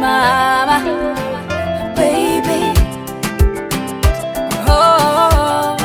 mama baby oh,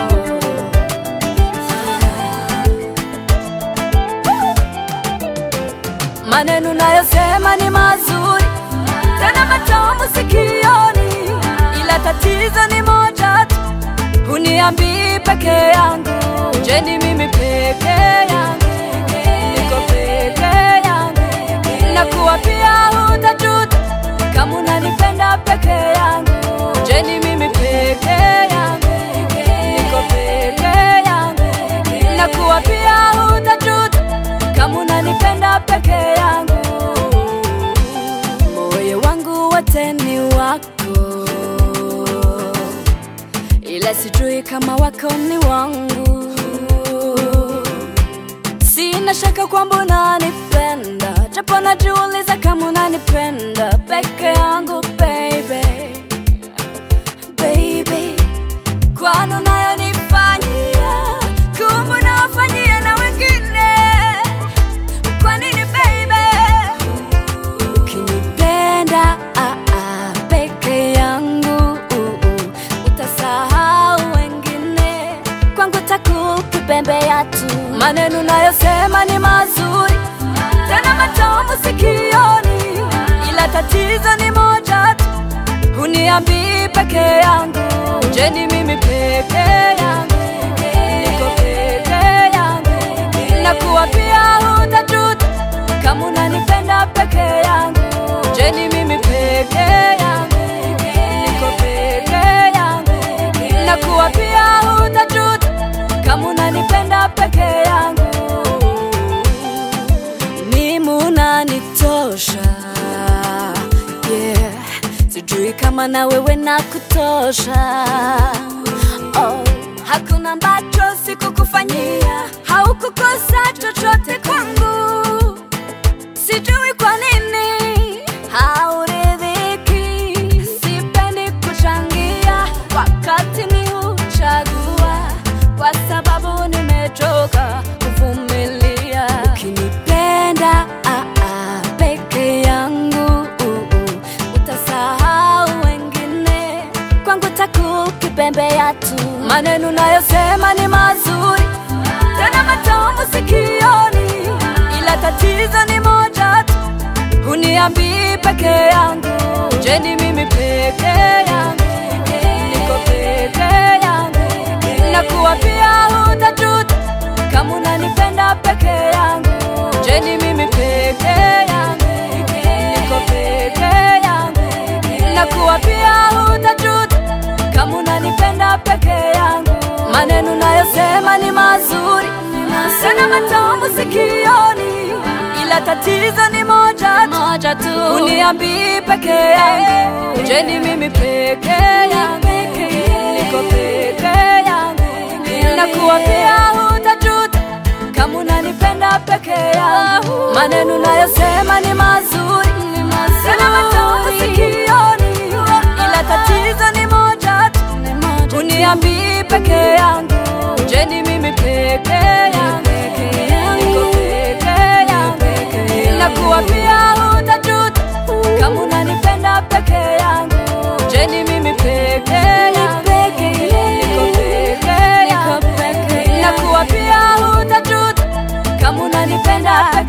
maneno nayosema ni mazuri tena matamu sikioni, ila tatizo ni moja tu, huniambii peke yangu. Je, ni mimi peke yangu? Niko peke yangu, nakuwa pia hutajuta kama unanipenda peke yangu. Je, ni mimi peke yangu? Niko peke yangu, nakuwa pia hutajuta kama unanipenda peke yangu. Moyo wangu wote ni wako, ila sijui kama wako ni wangu. Sina shaka kwamba unanipenda, japo najiuliza kama unanipenda peke yangu baby, baby, kwani unayonifanyia kumbe unawafanyia na wengine. Kwa nini baby? Ukinipenda ah, ah, peke yangu uh, uh, utasahau wengine, kwangu takukipembea tu. Maneno nayosema ni mazuri tena matamu sikioni, ila tatizo ni moja tu, huniambii peke yangu. Je, ni mimi peke yangu? Niko peke yangu, nakuwa pia hutajuta kama unanipenda peke yangu. Je, ni mimi peke yangu? Niko peke yangu, nakuwa pia hutajuta kama unanipenda peke yangu. Mimi unanitosha, yeah. Sijui kama na wewe na kutosha oh. Hakuna ambacho sikukufanyia, haukukosa chochote kwangu sijui kwa nini hauridhiki. Sipendi kuchangia wakati ni huchagua, kwa sababu nimechoka kuvumilia. Ukinipenda ah, ah, peke yangu uh, uh, utasahau wengine, kwangu takukipembea tu. Maneno nayosema ni mazuri tena matamu sikioni, ila tatizo ni moja tu, huniambii peke yangu. Je, ni mimi peke yangu? Niko peke yangu, nakuwa pia hutajuta kama unanipenda peke yangu. Je, ni mimi peke yangu? Niko peke yangu, nakuwa pia hutajuta kama unanipenda peke yangu. Maneno nayosema ni mazuri sana matamu sikioni, ila tatizo ni moja tu, moja tu, uniambii peke yangu. Je, ni mimi peke yangu? Niko peke yangu, nakuwa pia hutajuta kama unanipenda peke yangu. Maneno nayosema ni mazuri sana matamu sikioni, ila tatizo ni moja tu, uniambii peke yangu. Je, ni mimi peke yangu? Niko peke yangu, nakuwa pia hutajuta kama unanipenda peke yangu. Je, ni mimi peke yangu? Niko peke yangu, nakuwa pia hutajuta kama unanipenda peke